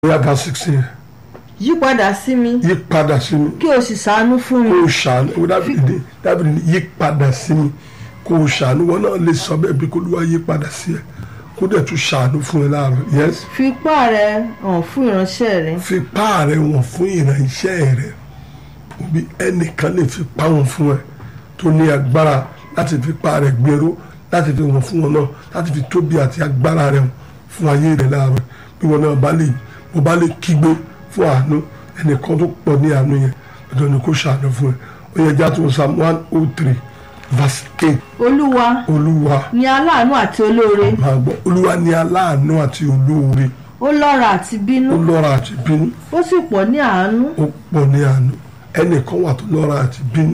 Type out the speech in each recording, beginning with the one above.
bóyá ká sixteen yí padà sí mi yí padà sí mi kí o sì ṣàánú fún kó mi o ṣàánú ó dábìlì dábìlì ní yí padà sí mi kó o ṣàánú wọn náà lè sọ bẹ́ẹ̀ bí kó ló wá yí padà sí ẹ kó dẹ̀ tún ṣàánú fún ẹ láàárọ̀ yes fi ipá rẹ hàn fún ìránṣẹ́ rẹ fi pá rẹ wọ̀n fún ìrànṣẹ́ rẹ òbí ẹnìkan lè fi pá wọn fún ẹ tó ní agbára láti fi pá rẹ gbèrú láti fi wọ̀n fún wọn náà láti fi tóbi àti agbára rẹ fún ayé rẹ láàárọ̀ bí wọn náà bá lè mo bá lè kígbe fún àánú ẹnìkan tó pọ̀ ní àánú yẹn ọ̀dọ̀ ni kò ṣàánú fún ẹ ó yẹ já tó psalm one oh three verse eight olúwa olúwa ni aláàánú àti olóore máa gbọ́ olúwa ní aláàánú àti olóore ó lọ́ra àti bínú ó lọ́ra àti bínú ó sì pọ̀ ní àánú ó pọ̀ ní àánú ẹnìkan wà tó lọ́ra àti bínú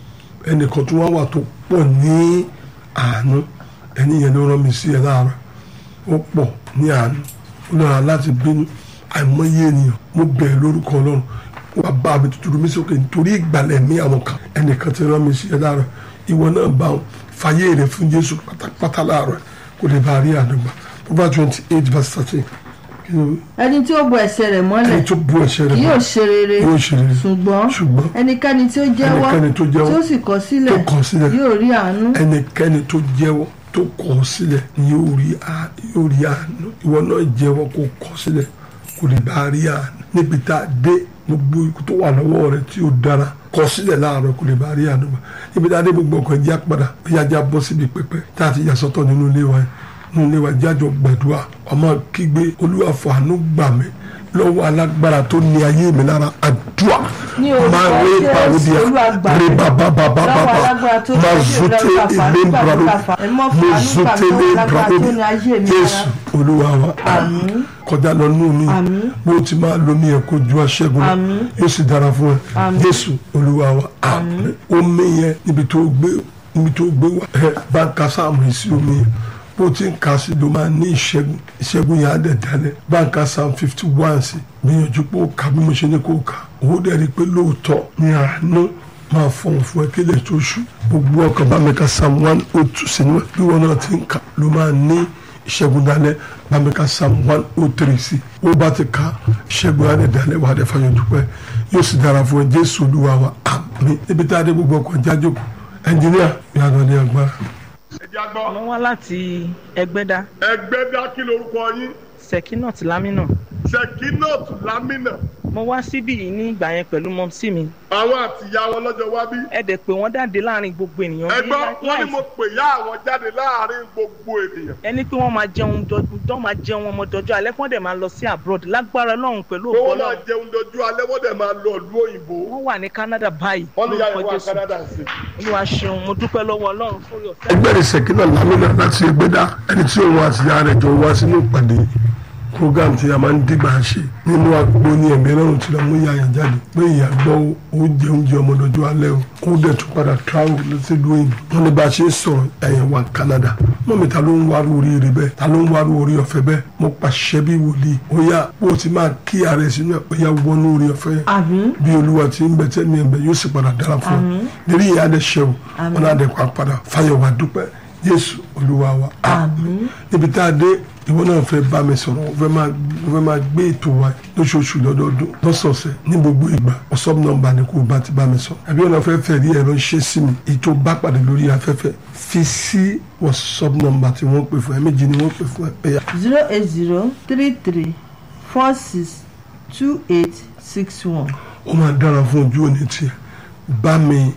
ẹnìkan tó wá wà tó pọ̀ ní àánú ẹni yẹn ló rán mi sí ẹ láàárọ̀ ó pọ̀ ní àánú ó lọ́ra láti bínú àìmọye ènìyàn mo bẹ̀rẹ̀ lórúkọ ọlọ́run wà bá mi tutù mi sókè nítorí ìgbàlẹ̀ mi àwọn kan ẹnìkan ti rán mi sí ẹ láàárọ̀ ìwọ náà bá wọn fàyè rẹ fún jésù pátápátá láàárọ̀ kò lè bá a rí àdúgbà proverbs twenty eight verse thirteen kí ló wí? ẹni tí ó bo ẹ̀ṣẹ̀ rẹ̀ mọ́lẹ̀ ẹni tó bú ẹ̀ṣẹ̀ rẹ̀ kì yóò mọ́ ṣe rere yóò ṣe rere ṣùgbọ́n ṣùgbọ́n ẹnikẹ́ni tí ó jẹ́wọ́ ẹnikẹ́ni tó jẹ́wọ́ tí ó sì kọ̀ sílẹ̀ tó kọ̀ sílẹ̀ yóò rí àánú ẹnikẹ́ni tó jẹ́wọ́ tó kọ̀ sílẹ̀ ni yóò rí à- yóò rí àánú ìwọ náà jẹ́wọ́ kó kọ̀ sílẹ̀ kò lè bá a rí àánú níbi tá a dé gbogbo ikú tó wà lọ́wọ́ rẹ tí ó dára kọ̀ sílẹ̀ láàárọ̀ kò lè bá a rí àánú gbà níbi tá a dé gbogbo ọkọ̀ ẹ̀jẹ̀ padà bóyá ajá bọ́ síbi pẹpẹ tá a ti yà sọ́tọ̀ nínú ilé wa yẹn nínú ilé wa jájọ gbàdúrà ọmọ kígbe olúwa fàánú gbà mí lọ́wọ́ alágbára tó ní ayé mi lára àdúrà Ní orúkọ máa rí Jésù, pàwọ́dìá Olúwa gbà mí. rí bàbá bàbá Lọ́wọ́ bàbá alágbára tó ní máa ayé mi zute lára, fàánú ilé gbà mí, brado fàánú. Ẹ mọ́ mo fàánú zute gbà mí, ilé lọ́wọ́ alágbára brado tó ní ayé mi jésù olúwa wa Àmín. kọjá lọ nù mí Àmín. bó ti máa lo ní ẹ̀kọ́ ju aṣẹ́gun lọ Àmín. yóò sì dára fún ẹ Àmín. jésù olúwa wa àmín omi yẹn níbi tó gbé níbi tó gbé wá ẹ bá ń ka sáàmù yìí sí omi yẹn bó ti ń ka sí ló máa ní ìṣẹ́gun ìṣẹ́gun yẹn á dẹ̀ dalẹ̀ bá ń ka sáàmù fifty one sí gbìyànjú pé ó kà bí mo ṣe ní kó kà owó dẹ̀ rí i pé lóòótọ́ ní àánú máa fọ̀n fún ẹ kílẹ̀ tó ṣú gbogbo ọkàn bá mi ka psalm one oh two sínú ẹ bí wọn náà ti ń kà ló máa ní ìṣẹ́gun dalẹ̀ bá mi ka psalm one oh three sí ó bá ti ka ìṣẹ́gun alẹ́ dalẹ̀ wà á dẹ̀ fàyọ̀ dúpẹ́ yóò sì dára fún ẹ jésù olúwa wa àmín níbi tá a dé gbogbo ọkọ̀ jájò ẹnjìníà yàrá ní agbára. ẹ jẹ́ àgbọ̀. mo wá láti ẹgbẹ́dá ẹgbẹ́ dá kí lorúkọ yín sekinat lamina sekinot lamina mo wá síbí yìí ní ìgbà yẹn pẹ̀lú mọ́mísì mi àwọn àtìyá wọn lọ́jọ́ wá bí. ẹ dẹ̀ pé wọ́n jáde láàrin gbogbo ènìyàn bí ẹgbọ́n láì- wọn ni láì- mo pè yá àwọn jáde láàrin gbogbo ènìyàn. ẹni pé wọ́n máa jẹun dọdún tó máa jẹun ọmọ dọjọ́ alẹ́ kí wọ́n dẹ̀ máa lọ sí abroad lágbára Ọlọ́run pẹ̀lú pé ògbó wọ́n máa Ọlọ́run jẹun dojú alẹ́ wọ́n dẹ̀ máa lọ ìlú òyìnbó. wọ́n wà ní Canada báyìí wọ́n ní yàrá lórúkọ ìwà Jésù Canada sí. Olúwa ṣeun mo dúpẹ́ lọ́wọ́ Ọlọ́run fúri ọ̀fẹ́ ẹgbẹ́ rẹ̀ sẹ̀kínà lámìnà láti ẹgbẹ́dá ẹni tí òun àti ìyá rẹ̀ jọ wá sínú ìpàdé program tí a máa ń dìgbà ṣe nínú àgbo ní ẹ̀mí ẹlọ́run tí wọ́n mú ìyá yẹn jáde pé ìyá gbọ́ oúnjẹ oúnjẹ ọmọdọ́jọ́ alẹ́ o ó dẹ̀ tún padà travel lọ sí ìlú òyìnbó wọn ní bá a ṣe ń sọ̀rọ̀ ẹ̀yẹn wà Canada mọ́mi ta ló ń wárú oríire bẹ́ẹ̀ ta ló ń wárú orí ọ̀fẹ́ bẹ́ẹ̀ mo pàṣẹ bí wòlíì ó yá bó o ti máa kí ààrẹ sínú ẹ̀ ó yá wọnú orí ọ̀fẹ́ yẹn àmín bí olúwa ti ń bẹ tẹ́mi ẹ̀ bẹ yóò sì padà dára fún ọ nírí ìyá rẹ̀ ṣe o wọn náà dẹ̀ kó padà fáyọ̀ wá dúpẹ́ jésù olúwa wa Àmín. níbi tá a dé ìwọ náà fẹ́ bá mi sọ̀rọ̀ o fẹ́ máa o fẹ́ máa gbé ètò wa lóṣooṣù lọ́dọọdún lọ́sọ̀ọ̀sẹ̀ ní gbogbo ìgbà ọ̀sọ́m nọ́mbà ni kò bá ti bá mi sọ àbí ọ̀nà fẹ́ fẹ́ rí ẹ̀rọ ṣe sí mi ètò bá pàdé lórí afẹ́fẹ́ fi sí wọ́sọ́m nọ́mbà tí wọ́n pè fún ẹ méjì ni wọ́n pè fún ẹ ẹ̀yà zero eight zero three three four six two eight six one. ó máa dára fún ojú òní tiẹ̀ bá mi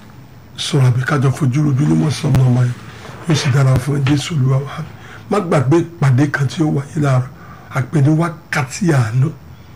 sọ̀rọ̀ àbí kájọ fojú rojú ní wọ́n sọ ọmọ yẹn yóò sì dára fún ẹ jésù olúwa wa má gbàgbé ìpàdé kan tí ó wáyé láàárọ̀ àpè ní wákàtí àánú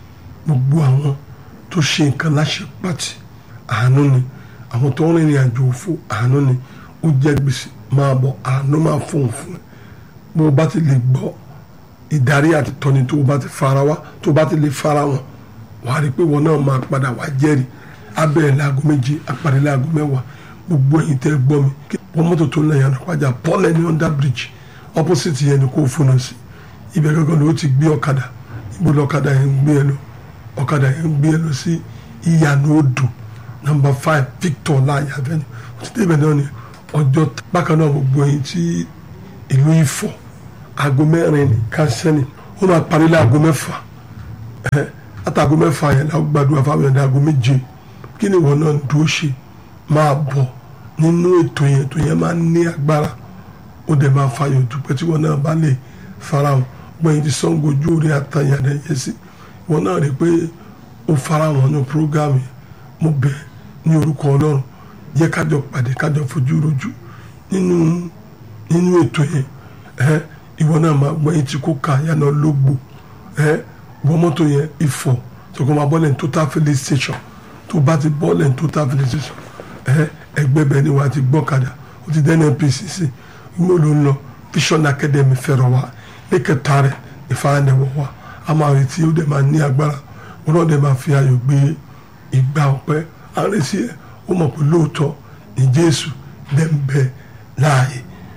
gbogbo àwọn tó ṣe nǹkan láṣẹ pàtì àánú ni àwọn tó ń rìnrìn àjò òfò àánú ni ó jẹ gbèsè máa bọ̀ àánú máa fóun fún ẹ bó o bá ti lè gbọ́ ìdarí àti tọ́ni tó o bá ti fara wá tó o bá ti lè fara wọn wàá rí i pé wọn náà máa padà wá jẹ́rìí abẹ́rẹ́ láago méje àpàdé láago mẹ́wàá gbogbo ẹ̀yin tẹ́ gbọ́ mi kí wọ́n mọ́tò tó ń lẹ́yìn ànàpájà paul ẹni under bridge opposite yẹn ni kò fúnra sí ibẹ̀ gángan ló ti gbé ọ̀kadà ibo lọ́kadà yẹn ń gbé ẹ lọ ọ̀kadà yẹn ń gbé ẹ lọ sí ìyànà odò number five victor láàyè avenue ó ti débẹ̀ náà ni ọjọ́ t- bákan náà gbogbo ẹ̀yin tí ìlú Ifọ̀ aago mẹ́rin ní kánsẹ́nì ó máa parí láago mẹ́fà ẹ àtàgọ́ mẹ́fà yẹn la gbàdúrà fáwọn yẹn dàgọ́ méje kí ni ìwọ náà dúró ṣe máa bọ̀ nínú ètò yẹn ètò yẹn máa ní agbára ó dẹ̀ máa fàyọ̀ dúpẹ́ tí wọn náà bá lè farahàn gbẹ̀yìn tí sango ojú orí àtàyàn rẹ̀ yẹ sí wọn náà rí i pé ó farahàn ní programme yẹn mo bẹ̀ ní orúkọ ọlọ́run jẹ́ kájọ pàdé kájọ fojú rojú nínú nínú ètò yẹn ẹ ìwọ náà máa gbẹ̀yìn tí kò ká yànnà lógbò ẹ wọ́n mọ́tò yẹn ìfọ̀ tó kọ́ máa bọ́lẹ̀ ní total filling station tó bá ti bọ́ọ̀lẹ̀ ní total filling station ẹ ẹgbẹ́ bẹ́ẹ̀ ni wàá ti gbọ́kadà ó ti dẹ́nu NPCC ìwé ló ń lọ Vision Academy fẹ̀rọ̀ wa lẹ́kẹ̀ta rẹ̀ ìfaradẹ̀wọ̀ wa a máa retí ó dẹ̀ máa ní agbára wọn náà dẹ̀ máa fi ayọ̀ gbé ìgbà ọpẹ́ àrèsí ẹ̀ ó mọ̀ pé lóòótọ́ ní Jésù dẹ̀ ń bẹ láàyè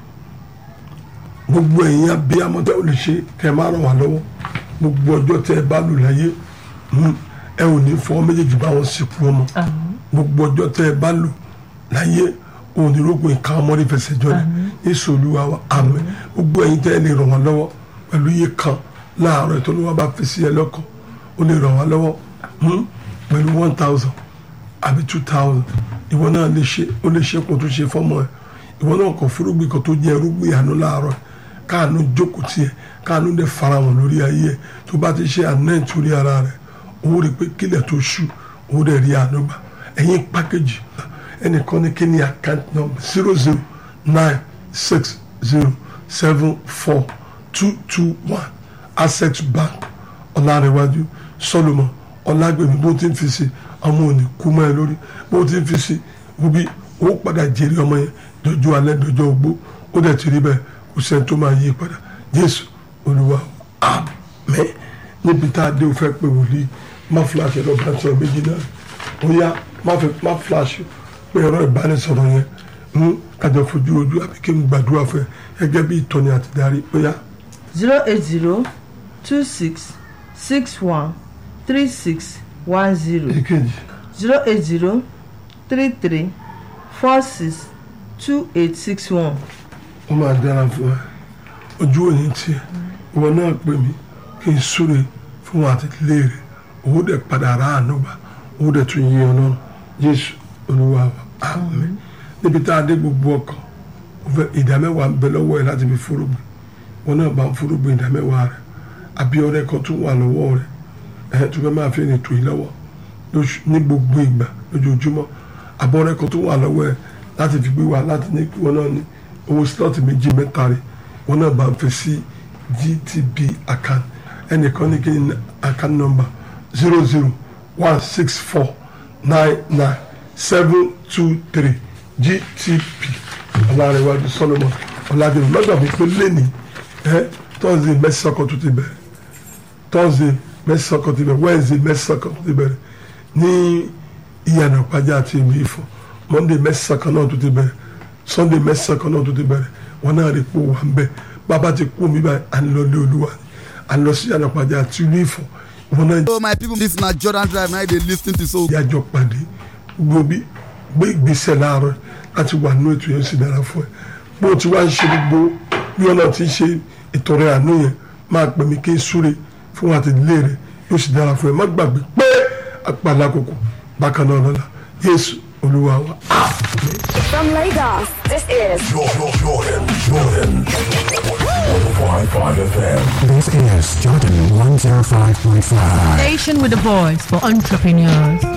gbogbo ẹ̀yin abiyamọ tẹ́ ò lè ṣe kẹ́ ẹ má ràn wá lọ́wọ́ gbogbo ọjọ́ tẹ́ ẹ bá lò láyé mm, ẹ ò ní fọwọ́ méjèèjì bá wọn sìnkú ọmọ gbogbo ọjọ́ tẹ́ ẹ bá lò láyé òun ní rògbò nǹkan ọmọdé fẹsẹ̀ jọ ni Jésù Olúwa wa àmín gbogbo ẹ̀yin tẹ́ ẹ lè ràn wá lọ́wọ́ pẹ̀lú iye kan láàárọ̀ ètò olúwa bá fi sí ẹ lọ́kàn ó lè ràn wá lọ́wọ́ mm, pẹ̀lú one thousand àbí two thousand ìwọ náà lè ṣe ó lè ṣe kó tó ṣe fọ́mọ ẹ ìwọ náà kò fúrúgbìn kan tó jẹ́ irúgbìn àánú láàárọ̀ ẹ káànú jókòó tiẹ̀ káànú dẹ̀ farahàn lórí ayé ẹ̀ tó bá ti ṣe àná ìtúrí ara rẹ̀ owó rẹ̀ pé kílẹ̀ tó ṣú owó rẹ̀ rí àánú gbà ẹ̀yìn pákéjì ẹnìkan ní kí ni account number zero zero nine six zero seven four two two one access bank ọ̀làrẹ̀wájú solomon ọ̀làgbèmí bó ti ń fi sí ọmọ òní kú mọ́ ẹ lórí bó ti ń fi sí wo bí owó padà jèrè ọmọ yẹn dọjọ́ alẹ́ dọjọ́ ogbó ó dẹ̀ ti rí bẹ́ẹ̀ kò sẹ́ni tó máa yí padà jésù olúwa àmín níbi tá a dé o fẹ́ pé wòlíì má fúláṣẹ lọ bá sọ̀rọ̀ méjì náà ó yá má fẹ́ má fúláṣẹ pé ẹ̀rọ ìbánisọ̀rọ̀ yẹn ń kájọ fojú ojú àbí kí n gbàdúrà fún ẹ gẹ́gẹ́ bí ìtọ́ni àti darí ó yá zero eight zero two six six one three six one zero èkejì zero eight zero three three four six two eight six one. ó máa dára fún ẹ ojú òní tiẹ̀ ìwọ náà pè mí kí n súre fún wọn àti ilé rẹ owó dẹ̀ padà rà àánú gbà owó dẹ̀ tún yí ọlọ́run jésù olúwa wa àmín níbi tá a dé gbogbo ọkàn ó fẹ́ ìdá mẹ́wàá ń bẹ lọ́wọ́ ẹ láti fi fúrúgbìn wọn náà bá ń fúrúgbìn ìdá mẹ́wàá rẹ àbí ọrẹ kan tún wà lọ́wọ́ rẹ ẹ tó fẹ́ máa fi ẹni tò yín lọ́wọ́ lóṣù- ní gbogbo ìgbà lójoojúmọ́ àbọ̀ ọrẹ kan tún wà lọ́wọ́ ẹ láti fi gbé wa láti ní kí wọn náà ní owó slot méjì mẹ́ta rẹ wọn náà bá ń fi sí GTB account ẹnìkan ní kí ni account number zero zero one six four nine nine seven two three GTB ọlárẹ̀wájú Solomon ọ̀làdìrún lọ́gbàgbé pé lẹ́nìí ẹ tọ́sídẹ̀ẹ́ mẹ́sàn-án kan tó ti bẹ̀rẹ̀ thursday mẹ́sàn-án kan ti bẹ̀rẹ̀ wednesday mẹ́sàn-án kan ti bẹ̀rẹ̀ ní ìyànà pàjá àti ìlú ifọ̀ monday mẹ́sàn-án kan náà tó ti bẹ̀rẹ̀ sunday mẹ́sàn-án kan náà tó ti bẹ̀rẹ̀ wọn náà rí pò wà ń bẹ̀ bàbá ti kú mi báyìí à ń lọ lé olúwa ni à ń lọ sí ìyànà pàjá àti ìlú ifọ̀ wọn náà So my people, this na Jordan Drive. Now they lis ten to so. yájọ pàdé gbogbo bí gbé ìgbésẹ̀ láàárọ̀ láti wà nínú ètò yẹn sì dára fún ẹ bó o ti wá ń ṣe gbogbo bí wọn náà ti ń ṣe ìtọrẹ àánú yẹn máa pè mí kí n súre fún wa àti ìdílé rẹ yóò sì dára fún ẹ má gbàgbé pé àpàlà kòkò bákan náà lọ́la Jésù Olúwa wa. From Lagos, this is Jordan, Jordan, Jordan. 105.5 FM. This is Jordan 105.5. Station with the voice for entrepreneurs.